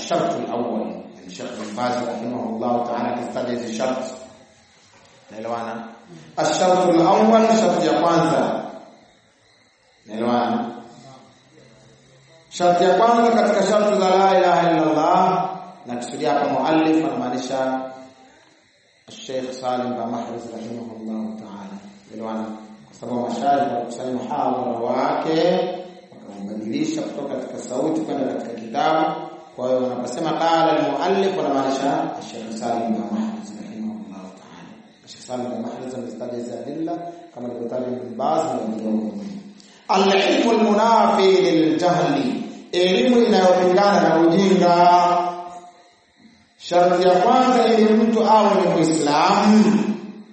الشرط الأول الشيخ بن باز رحمه الله تعالى كتاج الشرط naelewana الشرط الأول شرط ya kwanza naelewana sharti ya kwanza katika sharti za la ilaha illa Allah na kusudia hapa muallif anamaanisha Sheikh Salim bin Mahriz rahimahullah ta'ala elewana kwa sababu mashaikh walikusanya muhadhara wake wakambadilisha kutoka katika sauti kwenda katika kitabu kwa hiyo wanaposema qala al-muallif wanamaanisha Sheikh Salim bin Mahriz rahimahullah ta'ala Sheikh Salim bin Mahriz amestaja hizo adilla kama alivyotaja Ibn Baz na wengine al-ilmu al-munafi lil-jahli elimu inayopingana na ujinga sharti ya kwanza ili mtu awe ni muislamu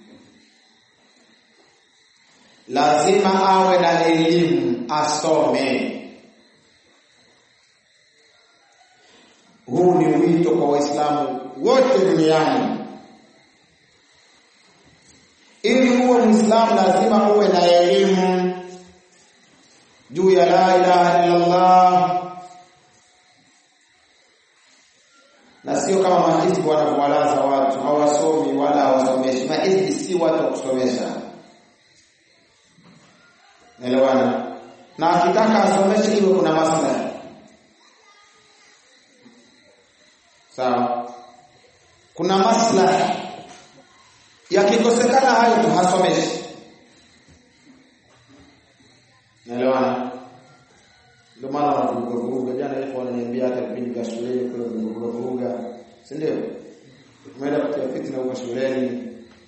lazima awe na elimu asome huu ni wito kwa waislamu wote duniani ili uwe muislamu lazima uwe na elimu juu ya la ilaha illa Allah na sio kama mahizbi wanavyowalaza watu hawasomi wala hawasomeshi. Mahizbi si watu wa kusomesha, naelewana. Na akitaka asomeshe iwe kuna maslahi, sawa. Kuna maslahi, yakikosekana hayo tu hasomeshi, naelewana. Ndio maana wanavuruga vuruga. Jana ilikuwa wananiambia hata vipindi vya shuleni kule vuruga vuruga, si ndio? Umeenda kutia fitna huko shuleni,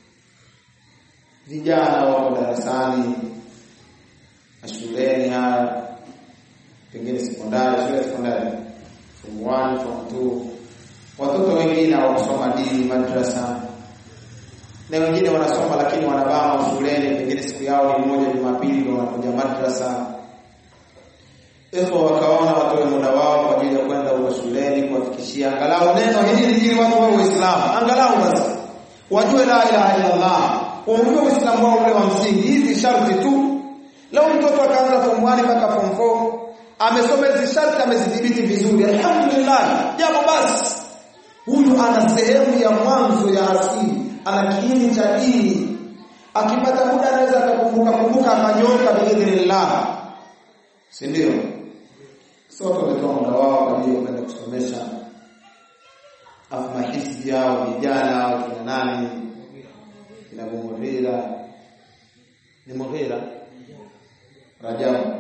vijana wako darasani na shuleni haya, pengine sekondari, shule ya sekondari, form 1 form 2, watoto wengine hawakusoma dini madrasa, na wengine wanasoma lakini wanabama shuleni, pengine siku yao ni moja Jumapili ndio wanakuja madrasa Hivyo wakaona watoe muda wao kwa ajili ya kwenda huko shuleni kuwafikishia angalau neno hili ili watu wawe Waislamu, angalau basi wajue la ilaha illa Allah, waujue Uislamu wao ule wa msingi. Hizi sharti tu. Leo mtoto akaanza form 1 mpaka form 4 amesoma hizi sharti, amezidhibiti vizuri, alhamdulillah, jambo basi, huyu ana sehemu ya mwanzo ya asili, ana kiini cha dini. Akipata muda anaweza akakumbuka kumbuka akanyoka biidhnillah, si ndio? sote wametoa muda wao kwa ajili ya kwenda kusomesha afu mahisi yao vijana au kina nani kina Mughira ni Mughira Rajabu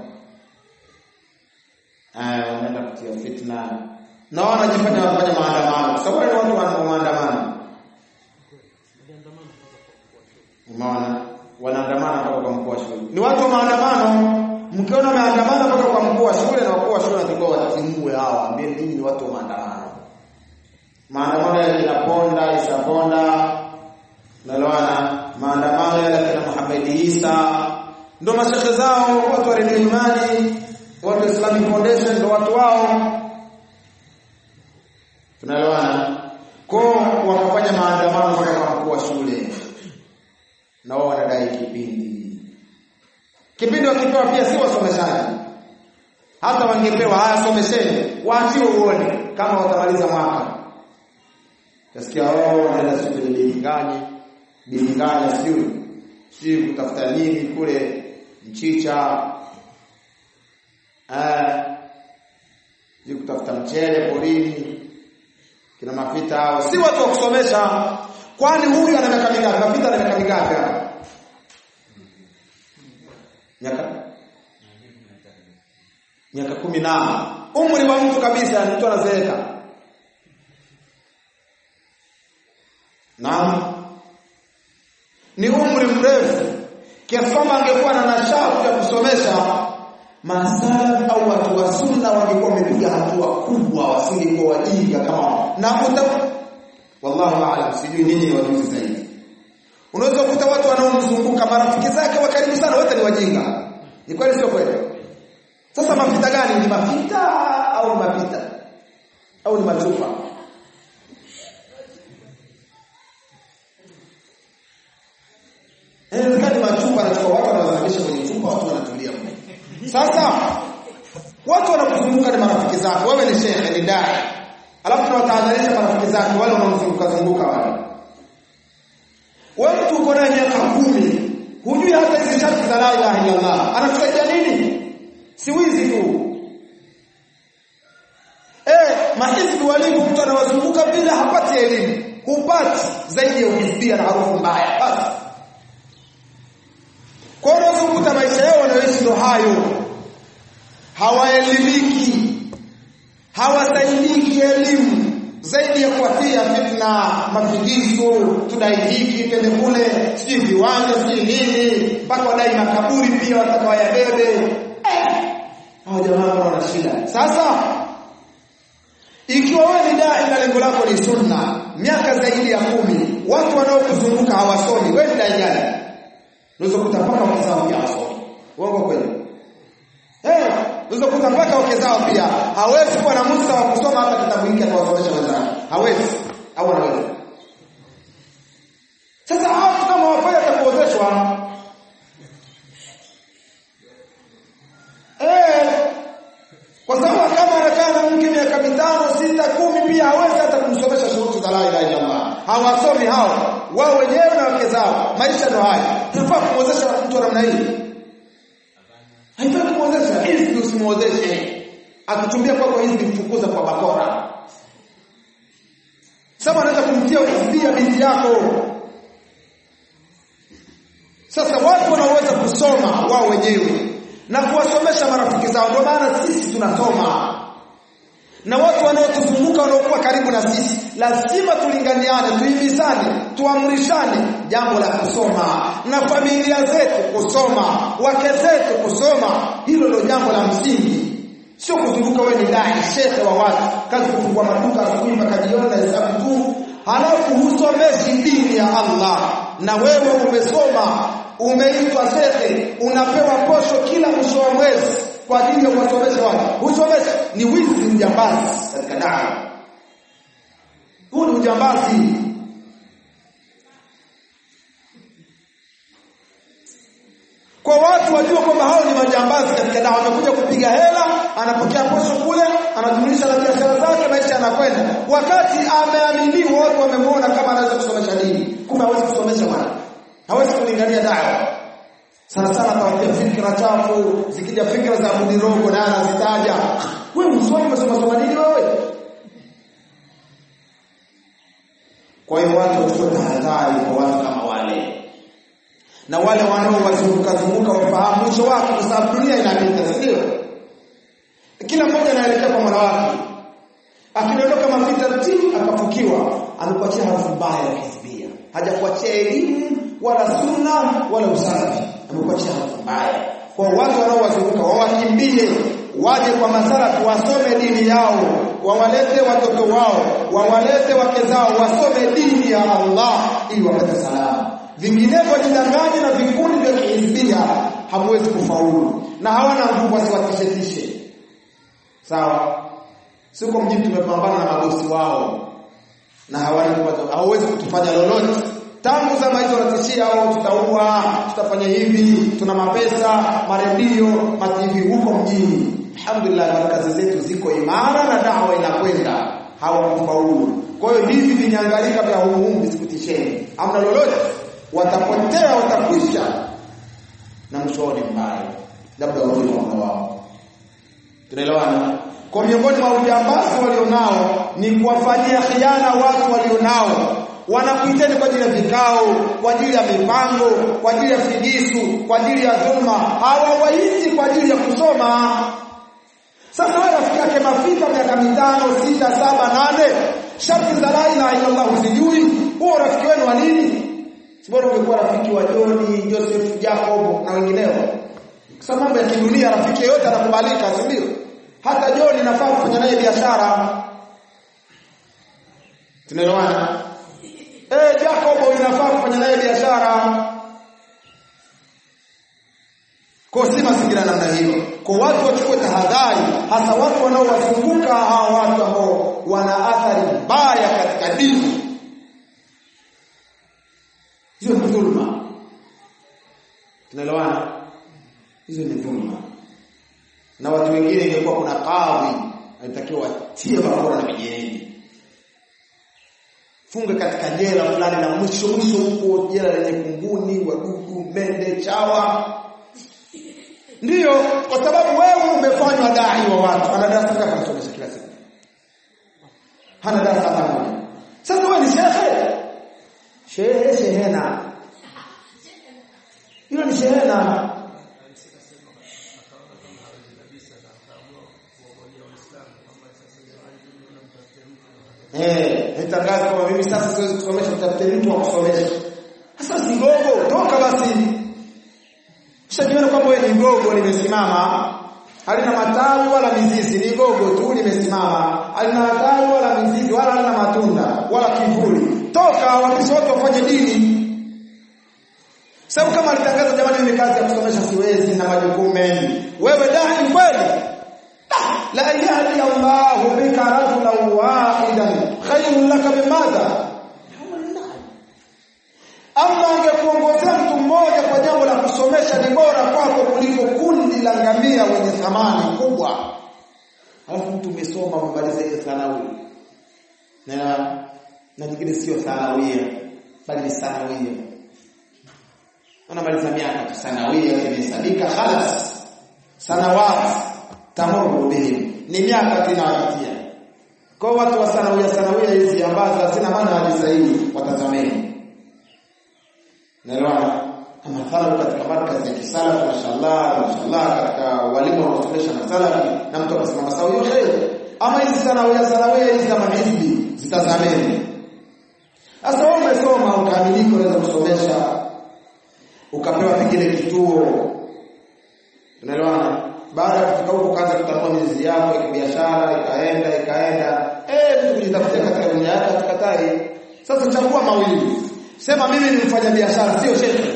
aya wanaenda kutia fitna na wanajifanya wanafanya maandamano kwa sababu ni watu wana maandamano umeona wanaandamana mpaka kwa mkuu wa shule ni watu wa maandamano mkiona wameandamana mpaka kwa mkuu wa shule na wakuu wa shule wanatakiwa watimue hawa, ambie ninyi ni watu wa maandamano. Maandamano ya kina Ponda, Isa Ponda, naloana maandamano ya kina Muhammad Isa, ndo mashekhe zao, watu wa Redio Imani, watu wa Islamic Foundation, ndo watu wao, tunaloana ko wakafanya maandamano mpaka kwa mkuu wa shule, na wao wanadai kipindi kipindi wakipewa pia si wasomeshaji, hata wangepewa haya, somesheni, waachiwe uone kama watamaliza mwaka. Tasikia wao wanaenda sio kwenye bilingani bilingani, sio sio kutafuta nini kule mchicha, eh, sio kutafuta mchele porini, kina mapita hao, si watu wa kusomesha. Kwani huyu ana miaka mingapi? Mapita ana miaka mingapi hapa? miaka miaka kumi na umri wa mtu kabisa, mtu anazeeka. Naam, ni umri mrefu kiasi kwamba angekuwa na nashauku ya kusomesha masala au watu wa sunna wangekuwa wamepiga hatua kubwa, wasingekuwa wajinga kama na uta wallahu aalam, sijui nini ni wajuzi zaidi. Unaweza kukuta watu wanaomzunguka marafiki zake wa karibu sana wote ni wajinga. Ni kweli sio kweli? Sasa mapita gani? Ni mapita au ni mapita au ni machupa? Inawezekana machupa anachukua watu wanawazamisha kwenye chupa, watu wanatulia mle. Sasa watu wanakuzunguka ni marafiki zako, wewe ni shehe, ni dai, alafu tunawatahadharisha marafiki zake wale wanaomzunguka zunguka wale wewe mtu uko naye miaka kumi hujui hata hizi sharti za la ilaha illa Allah anakusaidia nini si wizi tu eh mahizbi walimu mtu anawazunguka bila hapati elimu hupati zaidi ya uhizbia na harufu mbaya basi kwa hiyo unazunguta maisha yao wanayoishi ndo hayo hawaelimiki hawasaidiki elimu zaidi ya kuwatia fitna mafigizo tudai hiki twende kule sijui viwanja sijui nini mpaka wadai makaburi pia wataka wayabebe eh, hao jamaa wana shida sasa ikiwa wewe ni dai na lengo lako ni sunna miaka zaidi ya kumi watu wanaokuzunguka hawasomi wewe ni dai gani unaweza kukuta mpaka wake zao pia hawasomi uongo kweli eh unaweza kukuta mpaka wake zao pia hawezi kuwa na musa wa kusoma hata kitabu hiki atawasomesha wenzake hawezi au anaweza sasa hao kama wafanya atakuozeshwa eh kwa sababu kama anakaa na mke miaka mitano sita kumi pia hawezi hata kumsomesha shuruti za la ilaha illa Allah hawasomi hao wao wenyewe na wake zao maisha ndio haya tunafaa kumwozesha mtu wa namna hii haifai kumwozesha hizi usimwozeshe akichumbia kwako hizi mfukuza kwa bakora sasa anaweza kumtia ukizibia binti yako sasa watu wanaweza kusoma wao wenyewe na kuwasomesha marafiki zao ndio maana sisi tunasoma na watu wanaotuzunguka wanaokuwa karibu na sisi lazima tulinganiane tuhimizane tuamrishane jambo la kusoma na familia zetu kusoma wake zetu kusoma hilo ndio jambo la msingi sio kuzunguka wewe ni dai shehe wa watu kazi kufungua maduka asubuhi mpaka jioni na hesabu tu halafu husomeshi dini ya Allah na wewe umesoma umeitwa shehe unapewa posho kila mwisho wa mwezi kwa ajili ya kuwasomesha watu usomeshe ni wizi ujambazi katika dawa huu ni ujambazi kwa watu wajua kwamba hao ni majambazi katika dawa wamekuja kupiga hela anapokea posho kule anajumlisha na biashara zake maisha yanakwenda wakati ameaminiwa watu wamemwona kama anaweza kusomesha dini kumbe hawezi kusomesha bwana hawezi kulingania dawa sana sana atawatia fikra chafu zikija fikra za mudirogo naye anazitaja wewe mswali umesoma soma nini wewe kwa hiyo watu wachukue tahadhari kwa watu kama wale na wale wanaowazunguka zunguka wafahamu mwisho wake kwa sababu dunia inapita sio kila mmoja anaelekea kwa mola wake akidondoka mapita ti akafukiwa amekuachia harufu mbaya ya kihizbia hajakuachia elimu wala sunna wala usafi amekuachia harufu mbaya kwa watu wanaowazunguka wawakimbie waje kwa masala wasome dini yao wawalete watoto wao wawalete wake zao wasome dini ya Allah ili wapate salama vinginevyo jidanganye na vikundi vya kihizbia hamwezi kufaulu na hawana nguvu wasiwatishetishe sawa siko mjini tumepambana na mabosi wao na hawana hawawezi kutufanya lolote tangu zama hizo wanatishia au tutaua tutafanya hivi tuna mapesa maredio mativi huko mjini alhamdulillah markazi zetu ziko imara na dawa inakwenda hawakufaulu kwa hiyo hivi vinyangalika vya humuhumu visikutisheni amna lolote watapotea watakwisha na mshoni mbaya labda warudi kwa Mola wao tunaelewana kwa miongoni mwa ujambazi walionao ni kuwafanyia khiana watu walionao wanakuiteni kwa ajili ya vikao kwa ajili ya mipango kwa ajili ya figisu kwa ajili ya dhulma hawawaiti kwa ajili ya kusoma sasa wewe rafiki yake mafika miaka mitano sita saba nane sharti za la ilaha illa Allah usijui huo rafiki wenu wa nini sibora ungekuwa rafiki wa John Joseph Jacob na wengineo kwa mambo ya kidunia rafiki yote anakubalika si ndio hata John inafaa kufanya naye biashara tunaelewana eh Jacob inafaa kufanya naye biashara kwa si mazingira namna hiyo kwa watu wachukue tahadhari hasa watu wanaowazunguka hawa watu ambao wana athari mbaya katika dini hizo ni dhulma tunaelewana hizo ni dhulma na watu wengine ingekuwa kuna kadhi anatakiwa watie bakora na vijiji funge katika jela fulani na mwisho mwisho huko jela lenye kunguni wadudu mende chawa ndiyo kwa sababu wewe umefanywa dai wa watu ana darasa ngapi anasomesha kila siku hana darasa hata moja sasa wewe ni shehe shehe shehena hilo ni shehena Eh, nitangaza kwamba mimi sasa siwezi kusomesha mtafute mtu wa kusomesha. Sasa si gogo, toka basi. Ushajiona kwamba wewe ni gogo limesimama, halina matawi wala mizizi, ni gogo tu limesimama, halina matawi wala mizizi wala halina matunda wala kivuli. Toka wapisha watu wafanye dini. Sababu kama alitangaza jamani mimi kazi ya kusomesha siwezi na majukumu mengi. Wewe dai kweli? la yahdi Allahu bika rajulan wahidan khayrun laka bimadha Allah angekuongozea mtu mmoja kwa jambo la kusomesha ni bora kwako kuliko kundi la ngamia wenye thamani kubwa. Alafu mtu umesoma umemaliza hiyo thanawi. Na na nyingine sio thanawia bali ni sanawia. Unamaliza miaka tu sanawia imehesabika khalas. Sanawat tamuru bihim ni miaka tunawapitia kwa watu wa sanawia sanawia hizi ambazo hazina maana hadi sahihi watazameni naelewana mathalan katika markazi ya kisalafu mashallah mashallah katika walimu wanaosomesha masalafi na mtu akasimama sawa hiyo khair ama hizi sanawia sanawia hizi za mahizbi zitazameni sasa wewe umesoma ukaamilika unaweza kusomesha ukapewa pengine kituo unaelewana baada ya kufika huko kaanza kutanua mizizi yako ya biashara ikaenda ikaenda eh mtu kujitafutia katika dunia yake atakatai sasa chagua mawili sema mimi ni mfanya biashara sio shekhe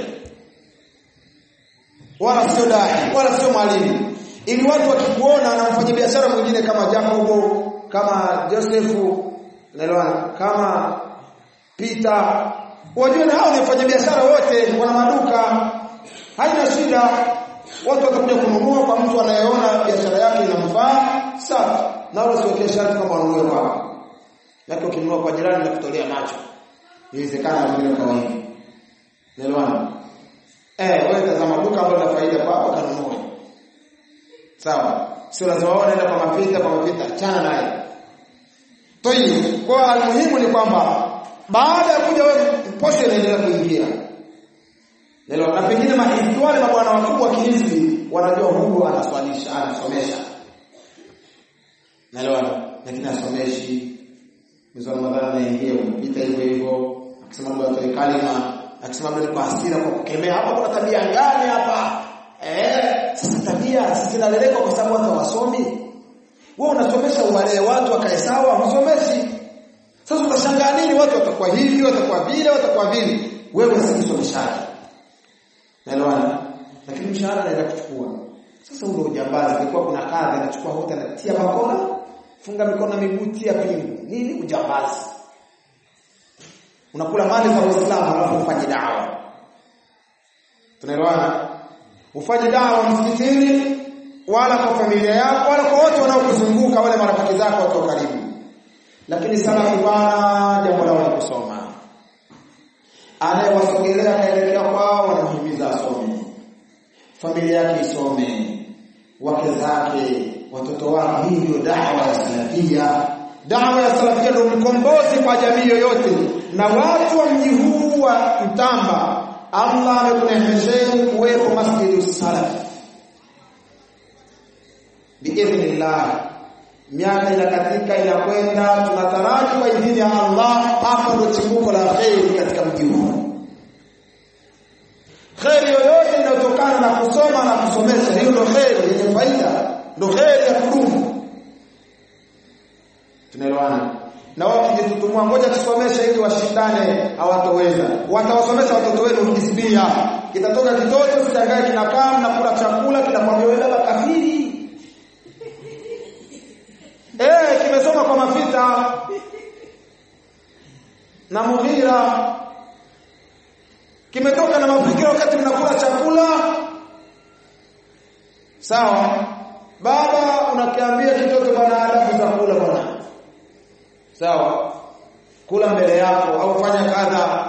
wala sio dai wala sio mwalimu ili watu wakikuona na mfanya biashara mwingine kama Jacobo kama Josefu naelewa kama Peter wajue na hao ni wafanya biashara wote wana maduka haina shida watu watakuja kununua kwa mtu anayeona biashara yake inamfaa sawa na wala siwekee sharti kama wanunue kwako lakini ukinunua kwa jirani na kutolea macho inawezekana vile kwa wingi naelewana eh wewe tazama duka ambalo lina faida kwako kanunue sawa sio lazima wao naenda kwa mapita kwa mapita achana naye toi kwa almuhimu ni kwamba baada ya kuja wewe posho inaendelea kuingia Nelo na pengine mahizbi wale mabwana wakubwa kihizbi wanajua huyu anaswalisha, anasomesha. Naelewa lakini asomeshi. Mwezi wa Ramadhani anaingia kupita hivyo hivyo, akisema ndio atoe kalima, akisema ndio kwa hasira kwa kukemea. Hapa kuna tabia gani hapa? Eh, sasa tabia zinaleleka kwa sababu watu wasomi. Wewe unasomesha uwalee watu wakae sawa, husomeshi. Sasa utashangaa nini watu watakuwa hivi, watakuwa vile, watakuwa vile. Wewe si msomeshaji. Naelewana? Lakini mshahara anaenda kuchukua. Sasa ule ujambazi ilikuwa kuna kadhi anachukua hote anatia bakora, funga mikono na miguu tia pingu. Nini ujambazi? Unakula mali za Uislamu alafu ufanye dawa. Tunaelewana? Ufanye dawa msikitini wala kwa familia yako wala kwa wote wanaokuzunguka wale marafiki zako watu wa karibu. Lakini salafu bwana jambo lao ni kusoma anayewasogelea kaelekea kwao wanamhimiza asome familia yake isome wake zake watoto wake hii ndio dawa ya salafia dawa ya salafia ndio mkombozi kwa jamii yoyote na watu wa mji huu wa Mtamba Allah amekunehesheni kuwepo masjidi salaf biidhnillah miaka inakatika inakwenda tunataraji kwa idhini ya Allah hapa ndio chimbuko la kheri katika mji huu kheri yoyote inayotokana na kusoma na kusomesha hiyo ndio kheri yenye faida ndio kheri ya kudumu tunaelewana na wao kijitutumua ngoja tusomeshe ili washindane hawatoweza watawasomesha watoto wenu hisbia kitatoka kitoto sitangae kinakaa na kula chakula kinakwambia wewe baba kafiri Eh, kimesoma kwa mafita na mughira kimetoka na mafikira wakati mnakula chakula sawa baba unakiambia kitoto bana adabu za kula bwana sawa kula mbele yako au fanya kadha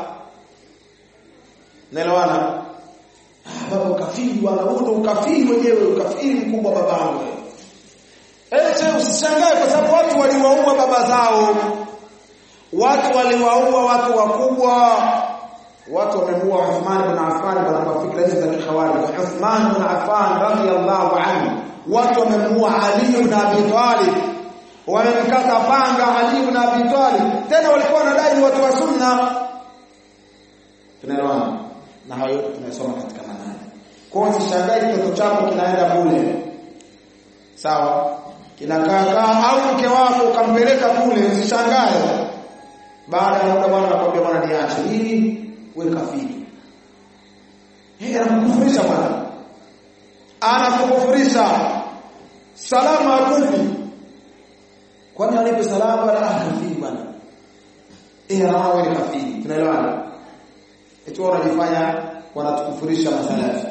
naelewana ah baba ukafiri bwana huo ndo ukafiri wenyewe ukafiri mkubwa babangu ete usishangae kwa sababu watu waliwaua baba zao watu waliwaua watu wakubwa watu wamemuua Uthman ibn Affan kwa fikra hizo za kikhawarij Uthman ibn Affan radhiyallahu anhu watu wamemuua Ali ibn Abi Talib wamemkata panga Ali ibn Abi Talib tena walikuwa wanadai ni watu wa sunna tunaelewana na hayo yote tunasoma katika manani kwa hiyo usishangae kitoto chako kinaenda kule sawa kinakaa au mke wako ukampeleka kule usishangae baada ya muda bwana anakuambia bwana niache hii wewe kafiri yeye anakukufurisha bwana anakukufurisha salama akupi kwani anipe salama wala kafiri bwana eh anaona wewe kafiri tunaelewana eti wao wanajifanya wanatukufurisha masalafi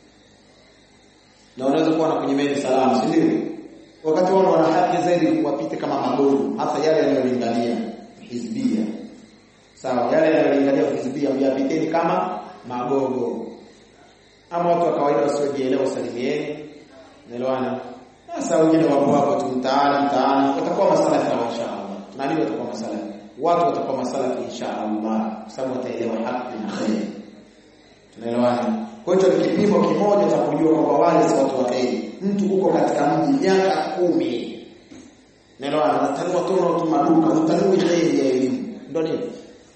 na unaweza kuwa nakunyimeni salamu si ndio wakati wao wana haki zaidi wapite kama magogo hasa yale yanayolingania hizbia sawa yale yanayolingania hizbia myapiteni kama magogo ama watu wa kawaida wasiojielewa usalimieni naelewana sasa wengine wapo hapo tu mtaani mtaani watakuwa masalafi na inshallah tunajua watakuwa masalafi watu watakuwa masalafi inshallah kwa sababu wataelewa haki na khair tunaelewana kwa hiyo ni kipimo kimoja cha kujua kwamba wale si watu wa kheri mtu uko katika mji miaka kumi naelewana natanua tono tu maduka utanui kheri ya elimu ndio nini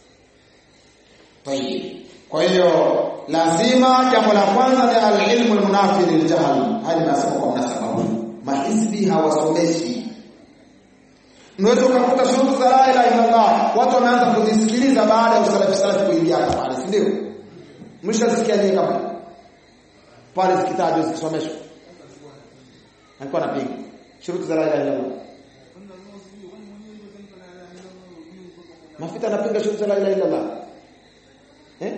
tayib kwa hiyo lazima jambo la kwanza ni alilmu almunafi liljahl hadi nasema kwa mnasaba huu mahizbi hawasomeshi Unaweza ukakuta shughuli za la ilaha illallah watu wameanza kuzisikiliza baada ya usalafi salafi kuingia hapa pale si ndio mshasikia nini kama pale zikitajwa zikisomeshwa alikuwa anapiga shuruti za la ilaha illallah Mafita anapinga shuruti za la ilaha illallah eh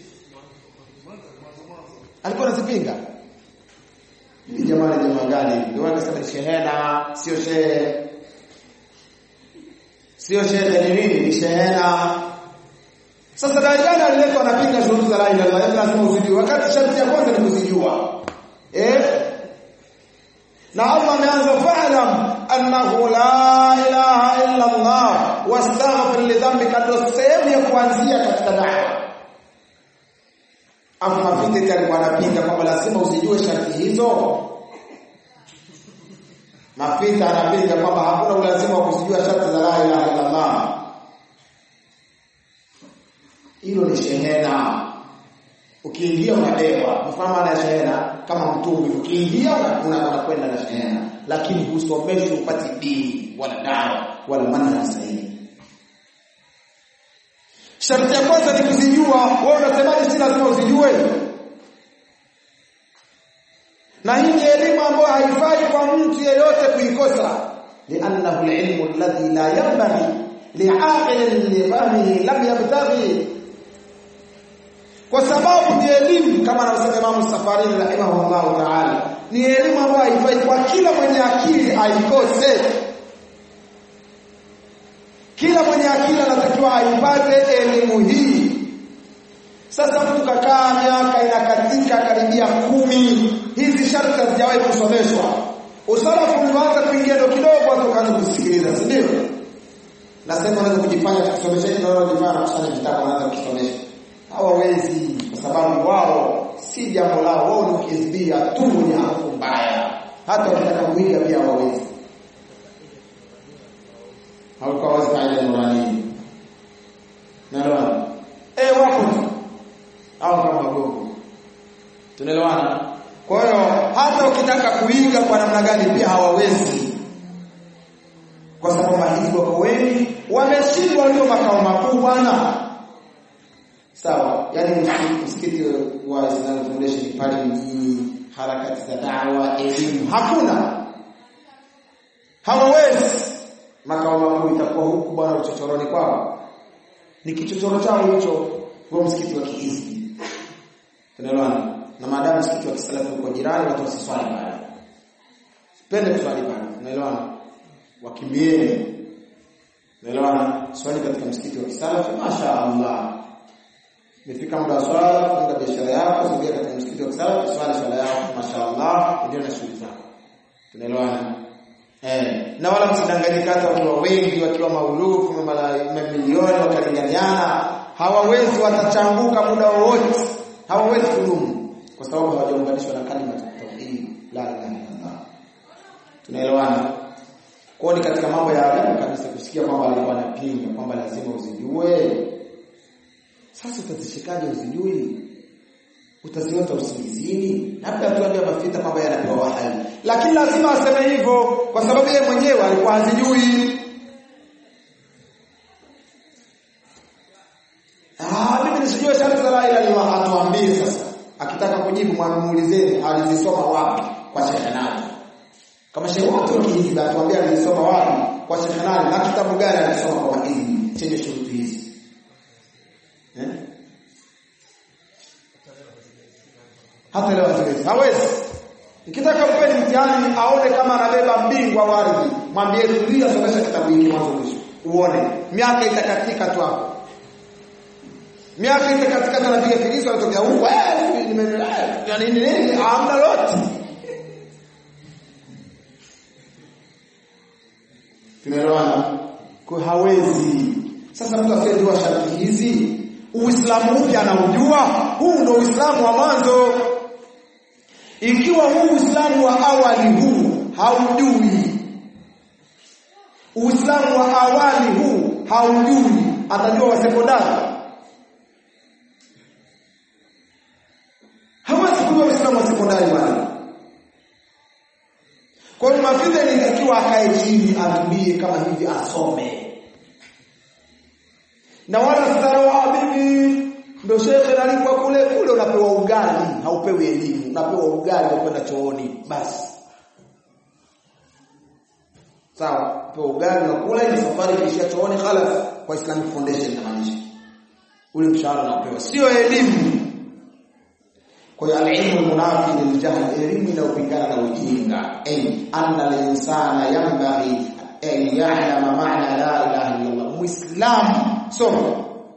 alikuwa anazipinga ni jamani jamaa gani ndio wanasema ni shehena sio shehe sio shehe ni nini ni shehena sasa darajani aliletwa anapinga shuruti za la ilaha illallah lazima uzijue wakati sharti ya kwanza ni kuzijua eh na Allah ameanza fa'lam annahu la ilaha illa Allah wastaghfir li dhanbika ndio sehemu ya kuanzia katika da'wa Afu mafiti alikuwa anapinga kwamba lazima usijue sharti hizo. Mafita anapinga kwamba hakuna ulazima wa kuzijua sharti za la ilaha illa Allah. Hilo ni shehena. Ukiingia unadewa. Mfano maana ya shehena kama mtungi. Ukiingia unakwenda na shehena, lakini husomeshwi upati dini wala dawa wala manhaji sahihi. Sharti ya kwanza ni kuzijua. Wewe unasemaje si lazima uzijue? Na hii ni elimu ambayo haifai kwa mtu yeyote kuikosa. Li'annahu al-ilmu alladhi la yanbaghi li'aqilin li fahmihi lam yabtaghi. Kwa sababu ni elimu kama anavyosema Imam Safari rahimahullah ta'ala. Ni elimu ambayo haifai kwa kila mwenye akili aikose. Kila mwenye akili anatakiwa aipate elimu hii. Sasa mtu kakaa miaka inakatika karibia kumi, hizi sharti hazijawahi kusomeshwa. Usalafu ulianza kuingia ndo kidogo watu wakaanza kusikiliza, si ndio? Nasema unaweza kujifanya kusomesha hili na kujifanya kusanya vitabu wanaanza kusomesha. Hawawezi kwa sababu wao si jambo lao, wao ni ukizibia tu ni harufu mbaya. Hata wakitaka kuiga pia hawawezi haukuwa wazi kaida nurani naelewana eh wapo tu au kama gogo tunaelewana kwa hiyo hata ukitaka kuiga kwa namna gani pia hawawezi kwa sababu mahizi wako wengi wameshindwa walio makao makuu bwana sawa yani msikiti wa Islamic Foundation pale mjini harakati za dawa elimu hakuna hawawezi makao makuu itakuwa huku bwana uchochoroni kwao ni kichochoro chao hicho huo msikiti wa kiizi tunaelewana na maadamu msikiti wa kisalafu uko jirani watu wasiswali pale sipende kuswali pale tunaelewana wakimbieni Naelewana? Swali katika msikiti wa kisalafi, masha Allah. Imefika muda wa swala, funga biashara yako, sogea katika msikiti wa kisalafi, swali swala yako, masha Allah, ndio na shughuli zako. Tunaelewana? Eh, na wala msidanganyike hata wakiwa wengi, wakiwa maulufu, mamilioni wakalinganiana, hawawezi watachanguka muda wowote. Hawawezi kudumu kwa sababu hawajaunganishwa na kalima ya tauhid, la ilaha illallah. Tunaelewana? Kwa ni katika mambo ya ajabu kabisa kusikia kwamba alikuwa anapinga kwamba lazima uzijue. Sasa utazishikaje uzijui? Utaziota usingizini? Labda tuambie mafita kwamba yanapewa wahai. Lakini lazima aseme hivyo kwa sababu yeye mwenyewe alikuwa hazijui. Ah, mimi nisijue sharti la ilaha illallah atuambie sasa. Akitaka kujibu mwamuulizeni alizisoma wapi kwa Sheikh Nani. Kama Sheikh wote wakijibu atuambie alizisoma wapi kwa Sheikh Nani na kitabu gani alisoma kwa hizi chenye shuruti hizi. Eh? Hata leo hawezi. Hawezi. Ikitaka mpeni mtihani aone kama anabeba mbingwa wa ardhi, mwambie tulia, somesha kitabu hiki mwanzo mwisho. Uone miaka itakatika tu hapo. Miaka itakatika tu anapiga filizo anatokea huko, eh, nimeelewa. Nini nini? Hamna lote. Tunaelewana? Kwa hawezi. Sasa mtu asiyejua sharti hizi, Uislamu mpya anaujua, huu ndio Uislamu wa mwanzo. Ikiwa huu Uislamu wa awali huu haujui, Uislamu wa awali huu haujui, atajua wa sekondari? Hawezi kujua Uislamu wa sekondari bwana. Kwa hiyo mafidha inatakiwa akae chini atulie kama hivi asome. Na wala starawa mimi ndio shekhe nalipwa kule kule unapewa ugali, haupewi elimu, unapewa ugali wa kwenda chooni basi. Sawa, upewa ugali unakula ili safari ikiishia chooni khalas kwa Islamic Foundation na maanisha. Ule mshahara unapewa sio elimu. Kwa hiyo al-ilmu al-munafi lil-jahl, elimu inayopingana na ujinga. Ay anna al-insana yanbaghi an ya'lama ma'na la ilaha illa Allah. Muislamu soma.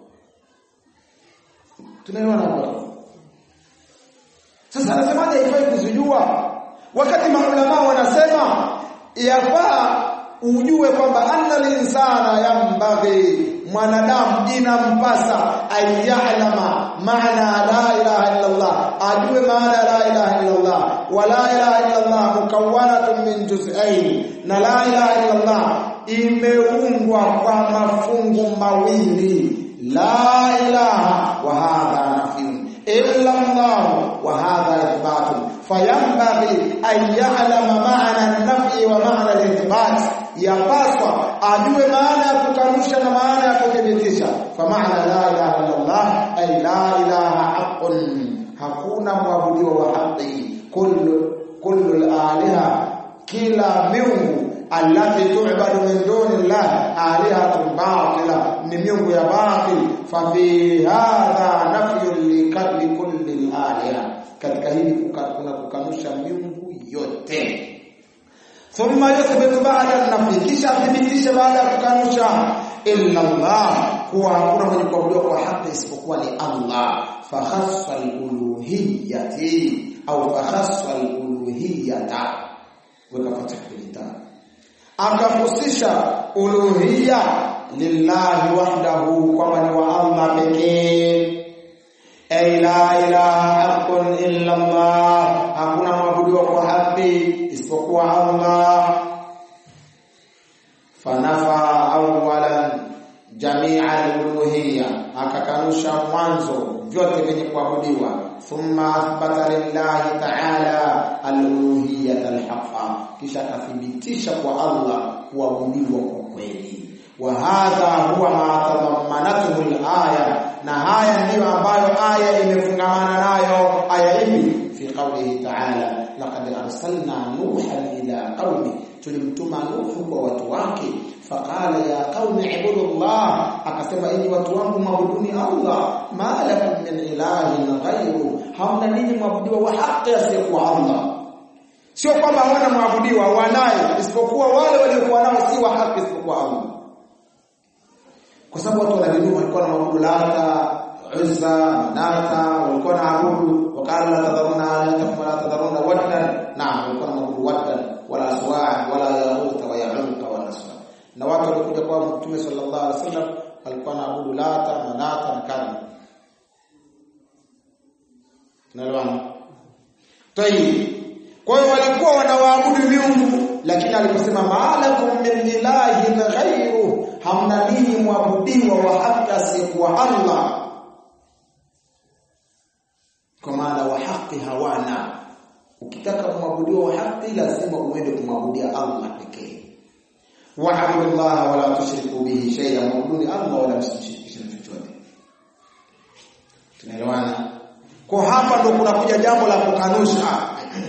Tunaelewana hapo. Sasa anasemaje haifai kuzijua? Wakati maulama wanasema yafaa ujue kwamba anna al-insana yanbaghi mwanadamu inampasa ayalama maana la ilaha illa Allah ajue maana la ilaha illa Allah wa la ilaha illa Allah mukawwanatun min juz'ain na la ilaha illa Allah imeungwa kwa mafungu mawili la ilaha wa hadha nafyun illa Allah wa hadha ithbatun fayanbaghi an ya'lama ma'na an-nafyi wa ma'na al-ithbat yapaswa ajue maana ya kukanusha na maana ya kuthibitisha fa maana la ilaha illa Allah ay la ilaha haqqun hakuna mwabudiwa wa haki kullu kullu al-aliha kila miungu allati tu'badu min duni Allah alihatun batila ni miungu ya batil fa fi hadha nafyun li kulli al-aliha katika hili kuna kukanusha miungu yote thumma yuthbitu ba'da an-nafi kisha athibitishe baada ya kukanusha illa Allah kuwa hakuna mwenye kuabudiwa kwa haki isipokuwa ni Allah fa khassa al-uluhiyyati au fa khassa al-uluhiyyata weka katika kitabu akafusisha uluhiyya lillahi wahdahu kwamba ni wa Allah pekee ay la ilaha haqqun illa Allah hakuna mwabudiwa kwa haki isipokuwa Allah fanafa awwalan jami'a al-uluhiyya akakanusha mwanzo vyote vyenye kuabudiwa thumma athbata lillahi ta'ala al-uluhiyyata al-haqqa kisha akathibitisha kwa Allah kuabudiwa kwa kweli wa hadha huwa ma tadammanathu al-aya na haya ndiyo ambayo aya imefungamana nayo aya ipi fi qawlihi ta'ala laqad arsalna nuhan ila qaumi tulimtuma nuhu kwa watu wake faqala ya qaumi ibudullah akasema enyi watu wangu maabuduni Allah ma lakum min ilahin ghayru hamna nini mwabudiwa wa haki asiyekuwa Allah sio kwamba hawana mwabudiwa wanaye isipokuwa wale waliokuwa nao si wa haki isipokuwa Allah kwa sababu watu wanadini walikuwa na maabudu Lata, Uzza, Manata, walikuwa na abudu wakala la tadharuna alihatakum wala tadharuna waddan, naam, walikuwa na maabudu waddan wala suwa wala yahuta wa yauqa wa nasra. Na watu walikuja kwa Mtume sallallahu alaihi wasallam walikuwa na abudu Lata, Manata na kadha. Tunaelewana? Tayib. Kwa hiyo walikuwa wanawaabudu miungu lakini aliposema maalakum min ilahin ghairu hamna dini mwabudiwa wa haki asiyekuwa Allah kwa maana wa haki hawana ukitaka kumwabudiwa wa haki lazima uende kumwabudia Allah pekee wa'budu Allah wala tushriku bihi shay'an mwabuduni Allah wala msishirikishe chochote tunaelewana kwa hapa ndo kunakuja jambo la kukanusha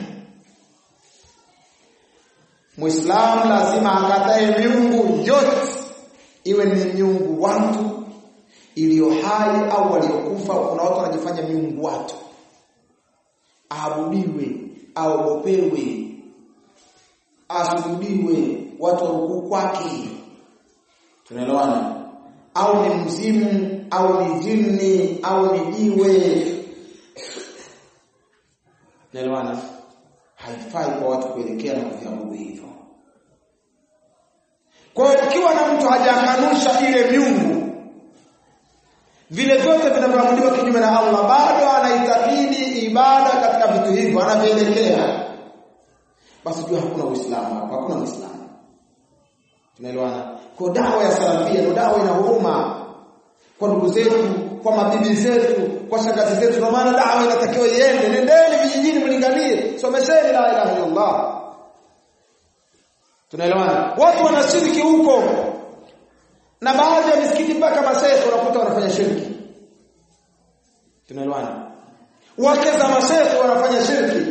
Muislamu lazima akatae miungu yote iwe ni miungu watu iliyo hai au waliokufa. Kuna watu wanajifanya miungu watu, aabudiwe, aogopewe, asujudiwe, watu warukuu kwake. Tunaelewana? Au ni mzimu au ni jini au ni jiwe. Tunaelewana? haifai kwa watu kuelekea na kuviabudu hivyo. Kwa hiyo ukiwa na mtu hajakanusha ile miungu, vile vyote vinavyoabudiwa kinyume na Allah, bado anaitakidi ibada katika vitu hivyo, anavyoelekea, basi jua hakuna Uislamu hapo, hakuna Uislamu. Tunaelewana? Kwa dawa ya salafia ndio dawa ina huruma kwa ndugu zetu, kwa mabibi zetu, kwa shangazi zetu. Ndio maana dawa inatakiwa iende. Nendeni vijijini, mlinganie, somesheni la ilaha illallah. Tunaelewana? Watu wanashiriki huko, na baadhi ya misikiti mpaka mashehe unakuta wanafanya shirki. Tunaelewana? Wake za mashehe wanafanya shirki,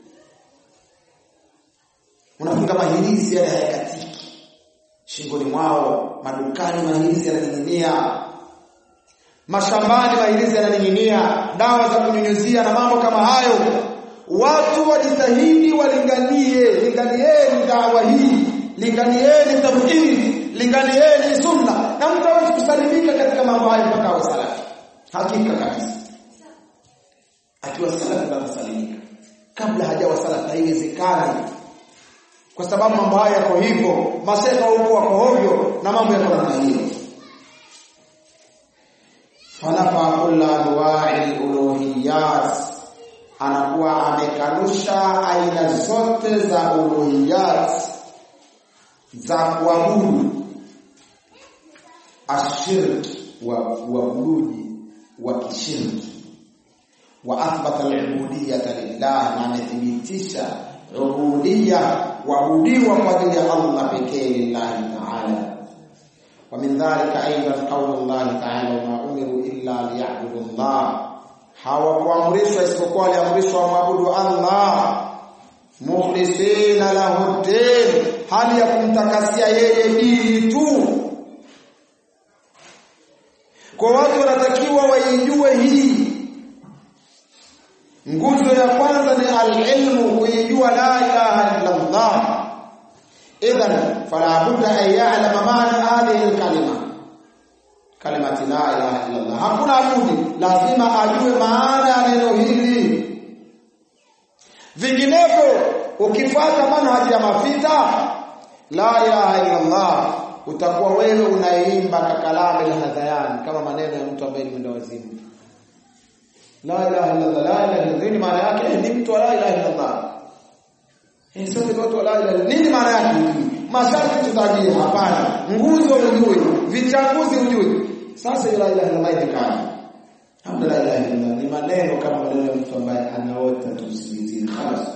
unafunga mahirizi yale hayakatiki shingoni mwao, madukani mahirizi yananing'inia mashambani mahirizi yananing'inia, dawa za kunyunyuzia na mambo kama hayo. Watu wajitahidi, walinganie, linganieni dawa hii, linganieni tauhid, linganieni sunna, na mtu hawezi kusalimika katika mambo hayo mpaka awe salafi. Hakika kabisa, akiwa salafi ndo atasalimika. Kabla hajawa salafi haiwezekani, kwa sababu mambo hayo yako hivyo, maseka huko wako hovyo na mambo yako namna hiyo fanafa kulla anwa'i uluhiyat, anakuwa amekanusha aina zote za uluhiyat za kuabudu, ashirki wa uabuduji wa kishirki, wa athbata al-ubudiyyata lillah, na amethibitisha ubudiyya kuabudiwa kwa ajili ya Allah pekee, lillahi ta'ala ومن ذلك أيضا قول الله تعالى وما أمروا إلا ليعبدوا الله hawakuamrishwa isipokuwa waliamrishwa wamwabudu Allah mukhlisina lahu din, hali ya kumtakasia yeye dini tu. Kwa watu wanatakiwa waijue hii nguzo ya kwanza ni alilmu, kuijua la ilaha illa Allah idhan fala budda an ya'lama maana hadhihi alkalima kalimati la ilaha illa Allah hakuna budi lazima ajue maana ya neno hili vinginevyo ukifuata manhaji ya mafita la ilaha illa Allah utakuwa wewe unaimba kakalame la hadhayan kama maneno ya mtu ambaye ni mwenda wazimu la ilaha illa Allah la ilaha illa nini maana yake ni mtu wa la ilaha illa Allah Eh, sote ni watu wa la ilaha nini maana yake? Masharti tutajie hapana. Nguzo ujue, vichanguzi ujue. Sasa la ilaha illa Allah ikani. Hamna la ilaha illa ni maneno kama maneno ya mtu ambaye anaota tu usingizini khalas.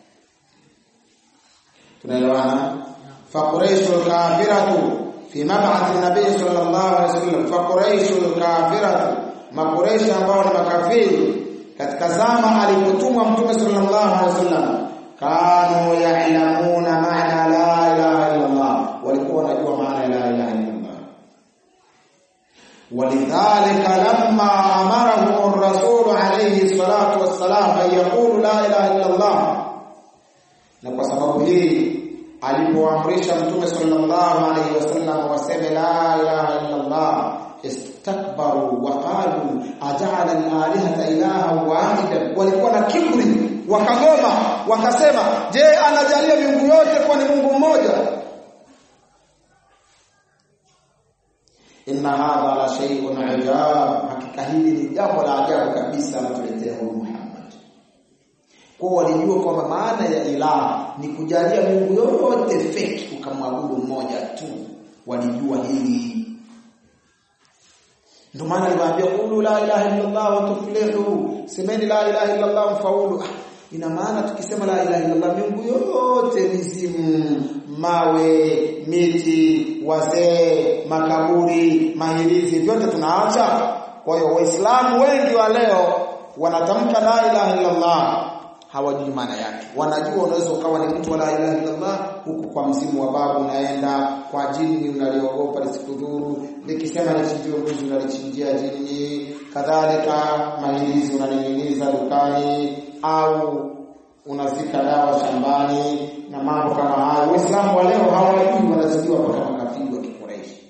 Tunaelewana? Fa Quraishul kafiratu fi mab'ath an-nabiy sallallahu alaihi wasallam fa Quraishul kafiratu makureishi ambao ni makafiri katika zama alipotumwa mtume sallallahu alaihi wasallam kanu ya'lamuna maana la ilaha illa Allah, walikuwa wanajua maana ya la ilaha illa Allah. Walidhalika lamma amarahum ar-rasul alayhi salatu wassalam an yaqulu la ilaha illa Allah, na kwa sababu hii alipoamrisha mtume sallallahu alaihi wasallam waseme la ilaha illa Allah istakbaru wa qalu aj'ala al-alihata ilaha wahida walikuwa na kiburi wakagoma wakasema je anajalia miungu yote kuwa ni Mungu mmoja inna hadha la shay'un ajab hakika hili ni jambo la ajabu kabisa anatuletea huyu Muhammad kwa walijua kwamba maana ya ilaha ni kujalia miungu yote fake ukamwabudu mmoja tu walijua hili ndio maana aliwaambia qulu la ilaha illa Allah wa tuflihu semeni la ilaha illa Allah mfaulu ina maana tukisema la ilaha illa Allah miungu yote mizimu mawe miti wazee makaburi mahirizi vyote tunaacha kwa hiyo waislamu wengi wa leo wanatamka la ilaha illa Allah hawajui maana yake wanajua unaweza ukawa ni mtu wa la ilaha illa Allah huku kwa mzimu wa babu unaenda kwa jini unaliogopa lisikudhuru likisema lichinjie mbuzi unalichinjia jini kadhalika mahirizi unaning'iniza dukani au unazika dawa shambani na mambo kama hayo waislamu wa leo hawajui wanazidiwa mpaka makafiri wa kikureishi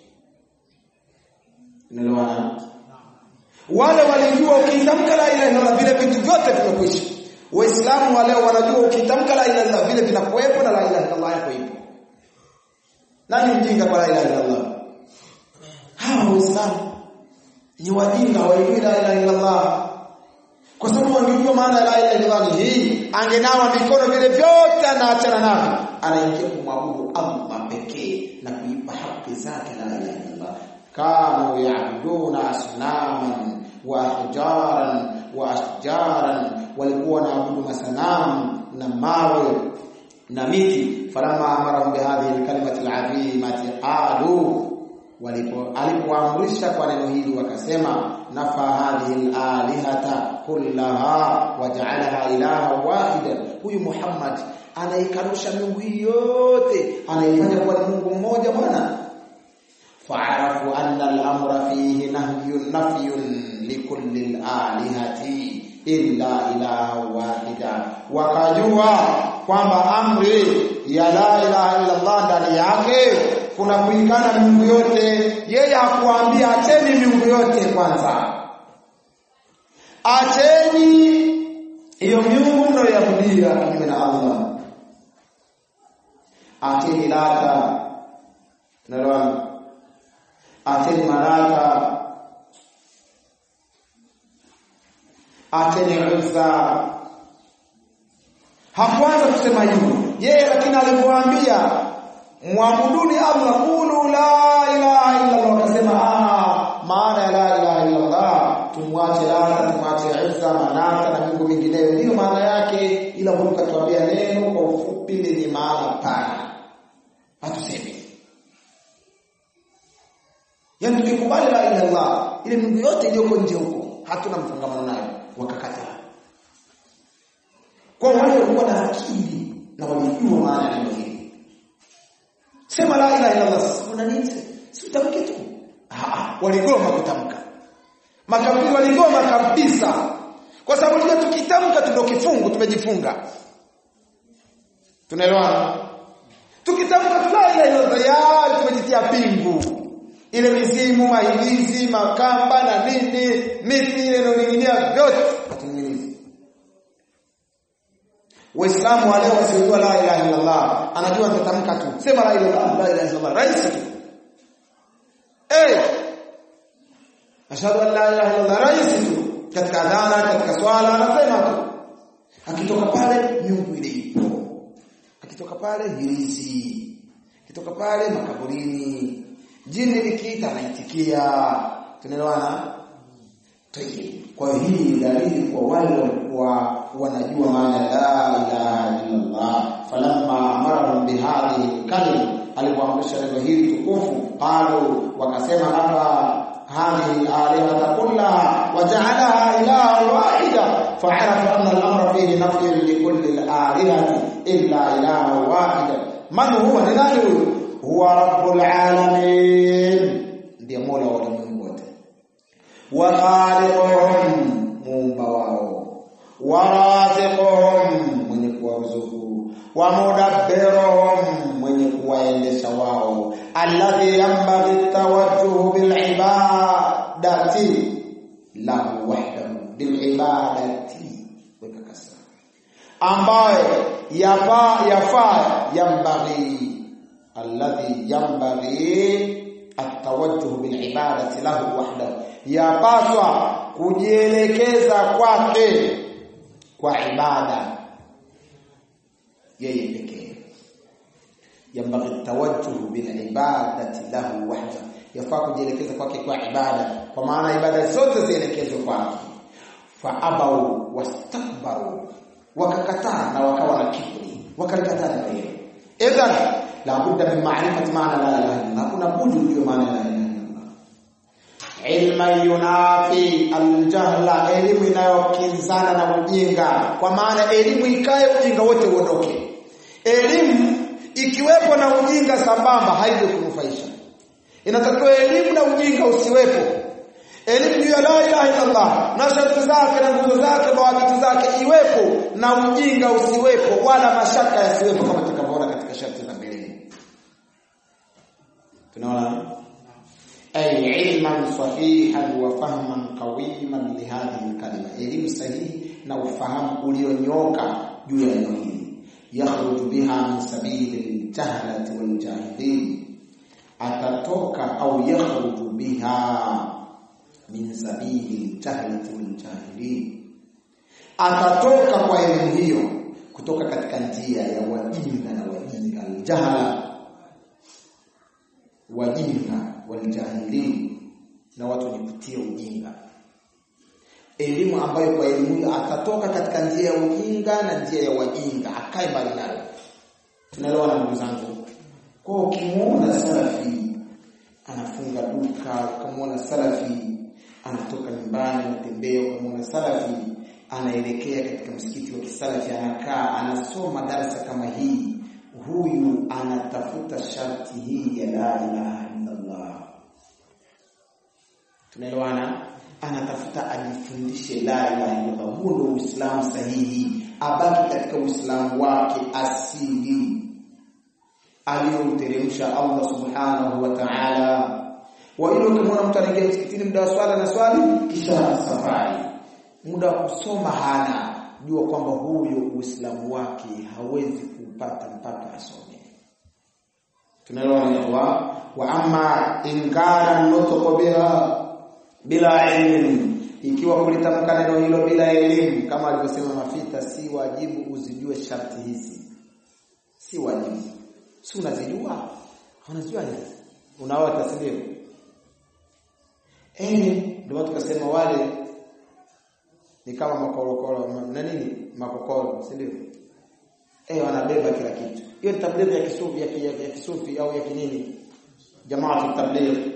unaelewana wale walijua ukitamka la ilaha illallah vile vitu vyote vimekwisha waislamu wa leo wanajua ukitamka la ilaha illallah vile vinakuwepo na la ilaha illallah yako ipo nani mjinga kwa la ilaha illallah hawa waislamu ni wajinga hawajui la ilaha illallah kwa sababu wangejua maana ya la ilaha illallah ni hii angenawa mikono vile vyote anaachana navyo anaingia kumwabudu Allah pekee na kuipa haki zake la ilaha illallah kanu yaabuduna asnaman wa ahjaran wa ashjaran walikuwa wanaabudu masanamu na mawe na miti falamma amarahum bihadhihi alkalimati alazimati qalu walipo alipoamrisha kwa neno hili wakasema nafa hadhihi alalihata kullaha waja'alaha ilaha wahida huyu Muhammad anaikanusha miungu hii yote anaifanya kuwa ni Mungu mmoja bwana fa'arafu anna al-amra fihi nahyun nafyun likulli al-alihati illa ilaha wahida wakajua kwamba amri ya la ilaha illa Allah ndani yake kuna kuikana miungu yote yeye hakuambia acheni miungu yote kwanza acheni hiyo miungu mnayoabudia kinyume na Allah acheni lata nalwana acheni malaka acheni uzza hakuanza kusema hivyo yeye lakini alipoambia muabuduni Allah qulu la ilaha illa Allah akasema ah maana ya la ilaha illa Allah tumwache lata tumwache Isa manata na miungu mingineyo ndio maana yake ila Mungu katuambia neno kwa ufupi lenye maana pana hatusemi Yaani tukikubali la ilaha illallah ile miungu yote iliyoko nje huko hatuna mfungamano nayo wakakataa. Kwa wale walikuwa na akili na walijua maana ya neno hili. Sema la ilaha illallah sasa kuna nini? Si utamke tu. Ah, waligoma kutamka. Makafiri waligoma kabisa. Kwa sababu ndio tukitamka ndio kifungu tumejifunga. Tunaelewana? Tukitamka la ilaha illallah tayari tumejitia pingu ile mizimu mahilizi makamba na nini miti ile inoning'inia vyote hatuning'inizi Waislamu wale wasiojua la ilaha illa Allah anajua nitatamka tu sema la ilaha illallah la ilaha illallah rahisi tu eh ashhadu an la ilaha illallah rahisi tu katika adhana katika swala anasema tu akitoka pale miungu ile ipo akitoka pale hirizi akitoka pale makaburini jini likiita anaitikia tunaelewana tayyib kwa hiyo hii dalili kwa wale walikuwa wanajua maana la ilaha illa Allah falamma amarahum bihadhihi kalima alipoamrisha neno hili tukufu qalu wakasema hapa hadhihi alihata kullaha waja'alaha ilaha wahida fa'arafa anna al-amra fihi nafyun likulli al-alihati illa ilaha wahida man huwa ni nani huyu huwa rabbul alamin ndiye mola wa ulimwengu wote wa khaliquhum muumba wao wa raziquhum mwenye kuwaruzuku wa mudabbiruhum wanaoendesha wao alladhi yanbaghi tawajjuhu bil ibadati lahu wahdahu bil ibadati weka kasra ambaye yafaa yafaa yambaghi alladhi yambaghi atawajjuh bil ibadati lahu wahdahu yapaswa kujielekeza kwake kwa ibada yeye pekee yambaghi tawajjuh bil ibadati lahu wahdahu yafaa kujielekeza kwake kwa ibada kwa maana ibada zote zielekezwe kwake fa abau wastakbaru wakakataa na wakawa na kiburi wakalikataa neno hilo idhan la budda min ma'rifati maana la ilaha illallah kuna budi ujue maana la ilaha illallah ilma yunafi aljahla elimu inayokinzana na ujinga kwa maana elimu ikae ujinga wote uondoke elimu ikiwepo na ujinga sambamba haije kunufaisha inatakiwa elimu na ujinga usiwepo elimu ya la ilaha illallah na sharti zake na nguzo zake mawakati zake iwepo na ujinga usiwepo wala mashaka yasiwepo kama tutakavyoona katika sharti za mbele tunaona ay ilman sahihan wa fahman qawiman li hadhihi kalima elimu sahihi na ufahamu ulionyoka juu ya neno hili yakhruju biha min sabili aljahlati waljahilin atatoka au yakhruju biha min sabili aljahlati waljahilin atatoka kwa elimu hiyo kutoka katika njia ya wajinga na wajinga aljahala wajinga waljahilin na watu wenye kutia ujinga elimu ambayo kwa elimu hiyo atatoka katika njia ya ujinga na njia ya wajinga akae mbali nayo tunaelewa na ndugu zangu kwa ukimuona salafi anafunga duka ukamwona salafi anatoka nyumbani anatembea ukamwona salafi anaelekea katika msikiti wa kisalafi anakaa anasoma darasa kama hii huyu anatafuta sharti hii ya la ilaha illallah tunaelewana anatafuta ajifundishe la ilaha illallah huo ndio uislamu sahihi abaki katika uislamu wake asili aliyouteremsha Allah subhanahu wa ta'ala wa hilo ukimwona mtu anaingia msikitini muda wa swala na swali kisha safari muda wa kusoma hana jua kwamba huyo uislamu wake hawezi kupata mpaka asome tunaelewa wa wa amma inkara nutqu biha bila elimu ikiwa kulitamka neno hilo bila elimu kama alivyosema mafita si wajibu uzijue sharti hizi si wajibu si unazijua unazijua nini unaota si ndio eh ndio tukasema wale ni kama makorokoro na nini makokoro si ndio eh wanabeba kila kitu hiyo tablighi ya kisufi ya, ya, ya kisufi au ya kinini jamaa tablighi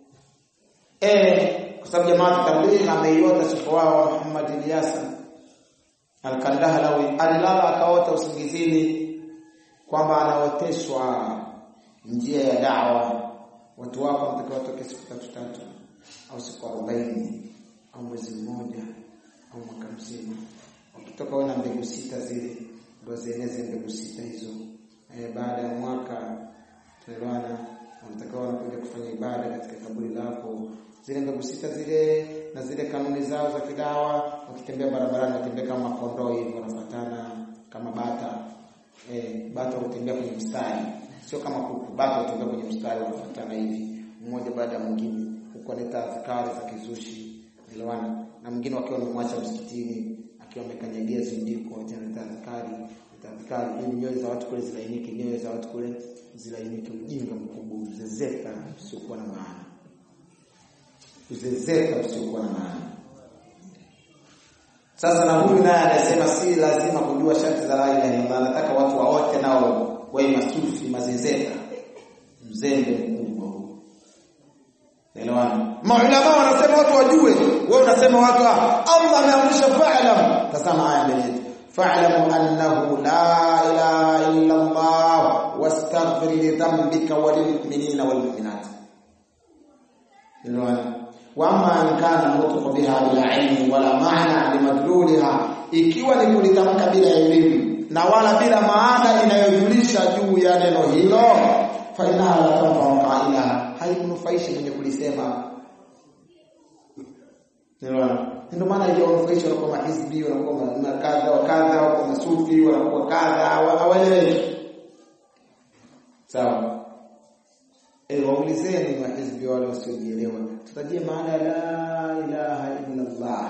eh kwa sababu jamaa tablighi ameiota sifa wao Muhammad Ilyasa al-Kandahlawi alilala akaota usingizini kwamba anaoteshwa njia ya dawa watu wako wanatakiwa watoke siku tatu tatu au siku 40 au mwezi mmoja au mwaka mzima wakitoka wana mbegu sita zile ndio zieneze mbegu sita hizo e, baada ya mwaka tunaelewana wanatakiwa wanakuja kufanya ibada katika kaburi lako zile mbegu sita zile na zile kanuni zao za kidawa wakitembea barabarani watembea kama kondoo hivi wanafuatana kama bata eh bata hutembea kwenye mstari sio kama kuku bata hutembea kwenye mstari wanafuatana hivi mmoja baada ya mwingine huko analeta azkari za kizushi elewana na mwingine wakiwa wamemwacha msikitini akiwa amekanyagia zindiko analeta azkari azkari ili nyoyo za watu kule zilainike nyoyo za watu kule zilainike ujinga mkubwa uzezeka usiokuwa na maana uzezeka usiokuwa na maana sasa na huyu naye anasema si lazima kujua sharti za la ilaha illallah anataka watu waote nao wawe masufi mazezeka mzembe mkubwa huu Elewana. Maulama wanasema watu wajue, wewe unasema watu Allah ameamrisha fa'lam. Tazama aya mbele yetu. Fa'lamu annahu la ilaha illa Allah wastaghfir li dhanbika wa lil mu'minina wal mu'minat. Elewana. Wa amma in kana nutqu biha bila ilmi wala ma'na limadluliha, ikiwa ni kulitamka bila elimu na wala bila maana inayojulisha juu ya neno hilo fa innaha la tanfa'u qailaha haimnufaishi mwenye kulisema ndio maana hiyo wanufaisha wanakuwa mahizbi wanakuwa kadha wa kadha wanakuwa masufi wanakuwa kadha hawaeleweki sawa eh waulizeni mahizbi wale wasiojielewa tutajie maana ya la ilaha illa Allah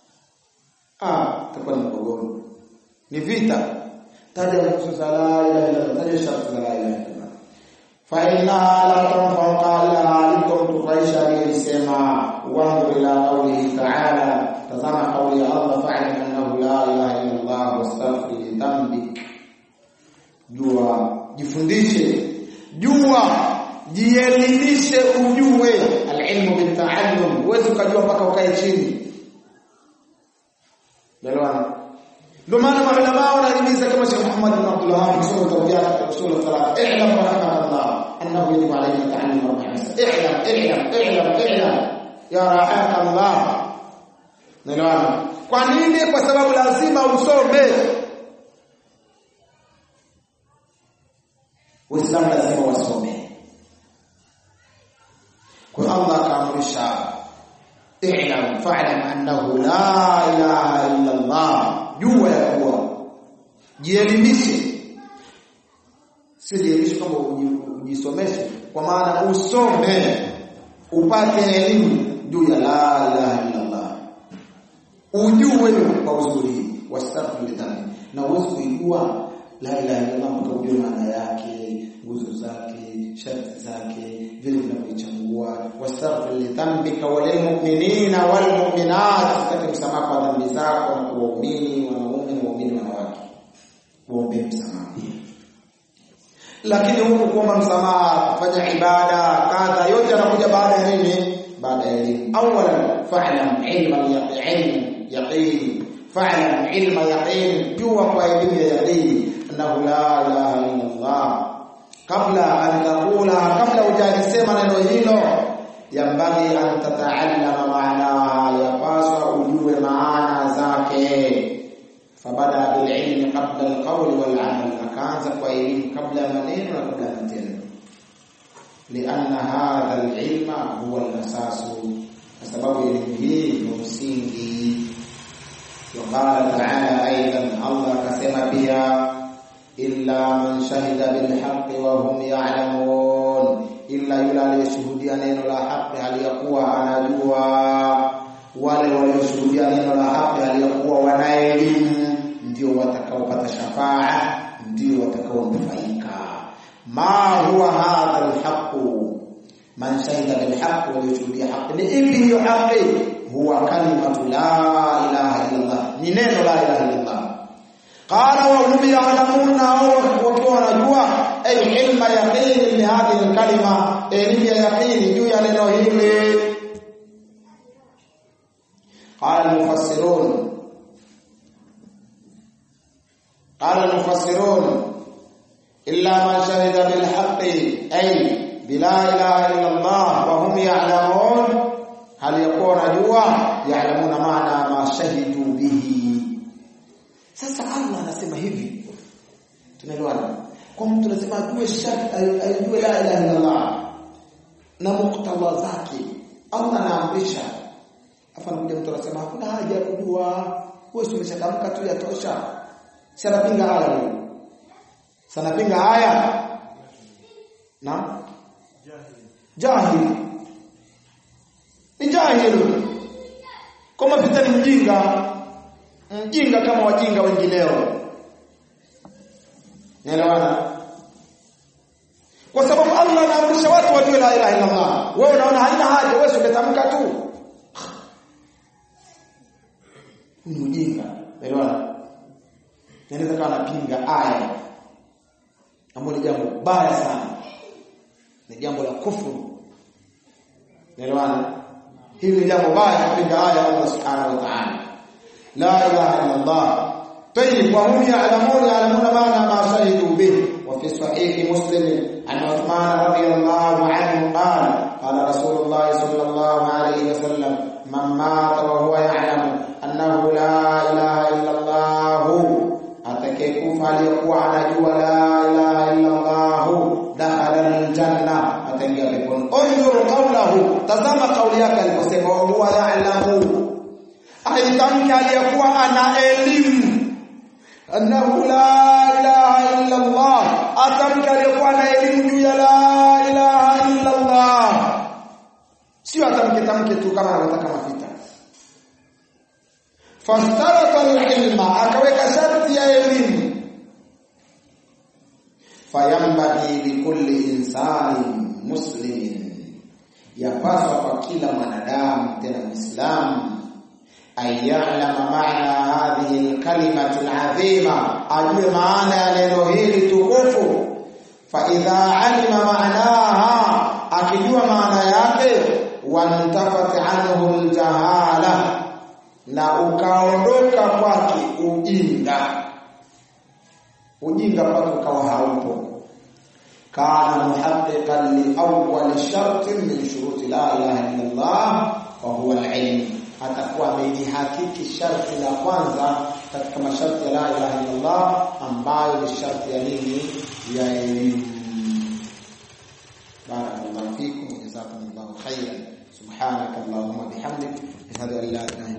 ah takuwa ni mgogoro ni vita taja nusu za la ilaha illa Allah taja sharti za la ilaha illa Allah fa inna la tanfa'u qala alikum tufaisha aliyesema wangu ila qawlihi ta'ala tazama qawli ya Allah fa'lam annahu la ilaha illa Allah wastaghfir li dhanbik jua jifundishe jua jielimishe ujue alilmu bitaallum huwezi ukajua mpaka ukae chini Elewana ndio maana maulama wanahimiza kama Sheikh Muhammad bin Abdul Wahhab kusoma tawbiya usul salat i'lam rahimakallah annahu yajibu alayka ta'allum arba'a masal i'lam i'lam i'lam i'lam ya rahimakallah Elewana kwa nini kwa sababu lazima usome Uislamu lazima wasome kwa Allah akaamrisha i'lam fa'lam annahu la ilaha illa Allah jua ya kuwa jielimishe si jielimishe kama ujisomeshe kwa maana usome upate elimu juu ya la ilaha illa Allah ujue kwa uzuri wastaghfir lidhambi na uweze kujua la ilaha illa Allah mpaka ujue maana yake nguzo zake sharti zake vile vinavyochangua wastaghfir lidhambika walil mu'minina wal mu'minat kati msamaha kwa dhambi zako na kwa waumini wanaume na waumini wanawake uombe msamaha lakini huku kuomba msamaha kufanya ibada kadha yote yanakuja baada ya nini baada ya elimu awalan fa'lam ilma yaqin yaqin fa'lam ilma yaqin jua kwa elimu ya yaqin annahu la ilaha illa Allah kabla an taqula kabla hujalisema neno hilo yambagi an tataallama maanaha yapaswa ujue maana zake fabada bililmi qabla alqawli walamal akaanza kwa elimu kabla ya maneno na kabla ya matendo lianna hadha alilma huwa alasasu kwa sababu elimu hii ni msingi وقال تعالى ايضا الله كسم بها illa man shahida bil haqqi wa hum ya'lamun illa yule aliyeshuhudia neno la haki aliyakuwa anajua wale walioshuhudia neno la haki aliyakuwa wanaelimu ndio watakaopata shafaa ndio watakaonufaika ma huwa hadha alhaqu man shahida bil haqqi walioshuhudia haki ni ipi hiyo haki huwa kalimatu la ilaha illa Allah ni neno la ilaha illa Allah qala wa hum ya'lamuna wakiwa wanajua ay ilma yaqini li hadhihi alkalima elimu ya yaqini juu ya neno hili qala almufassirun qala almufassirun illa man shahida bil haqqi ay bila ilaha illa Allah wa hum ya'lamun hal yakuna jua ya'lamuna maana ma shahidu bihi sasa Allah anasema hivi tunaelewana kwa mtu lazima ajue shart ajue la ilaha illa Allah na muktadha zake Allah anaamrisha afa nakuja mtu anasema hakuna haja ya kujua wewe umeshatamka tu yatosha sana pinga haya wewe sana pinga haya na jahil ni jahil kama vita ni mjinga mjinga kama wajinga wengineo Naelewana? Kwa sababu Allah anaamrisha watu wajue la ilaha illa Allah. Wewe unaona haina haja, wewe ungetamka tu. Ni ujinga. Naelewana? Yanaweza kawa anapinga aya. Ambalo ni jambo baya sana. Ni jambo la kufuru. Naelewana? Hili ni jambo baya kupinga aya ya Allah Subhanahu wa Ta'ala. La ilaha illa Allah. طيب وهم يعلمون يعلمون معنى ما شهدوا به وفي صحيح مسلم عن عثمان رضي الله عنه قال قال رسول الله صلى الله عليه وسلم من مات وهو يعلم أنه لا إله إلا الله atakayekufa aliyekuwa anajua la ilaha illa Allah dakhala Unzur qawlahu, tazama kauli yake aliposema wa huwa ya'lamu, aitamka aliyekuwa ana elimu annahu la ilaha illa Allah, atamka aliyekuwa ana elimu juu ya la ilaha illa Allah, sio atamke tamke tu kama anataka mafita. Fastarata alilma, akaweka sharti ya elimu fayambaghi likulli insani muslimin, yapaswa kwa kila mwanadamu tena Muislamu ayalama maana hadhihi alkalimati alazima, ajue maana ya neno hili tukufu. Fa idha alima maanaha, akijua maana yake, wantafat anhu aljahala, na ukaondoka kwake ujinga ujinga kwake ukawa haupo. Kana muhaqqiqan li awwal shartin min shuruti la ilaha illa Allah wa huwa al-ilm, atakuwa amelihakiki sharti la kwanza katika masharti ya la ilaha illa Allah, ambayo ni sharti ya nini? Ya elimu. Barakallahu fikum, jazakumullahu khairan. Subhanaka Allahumma bihamdik, ashhadu an la ilaha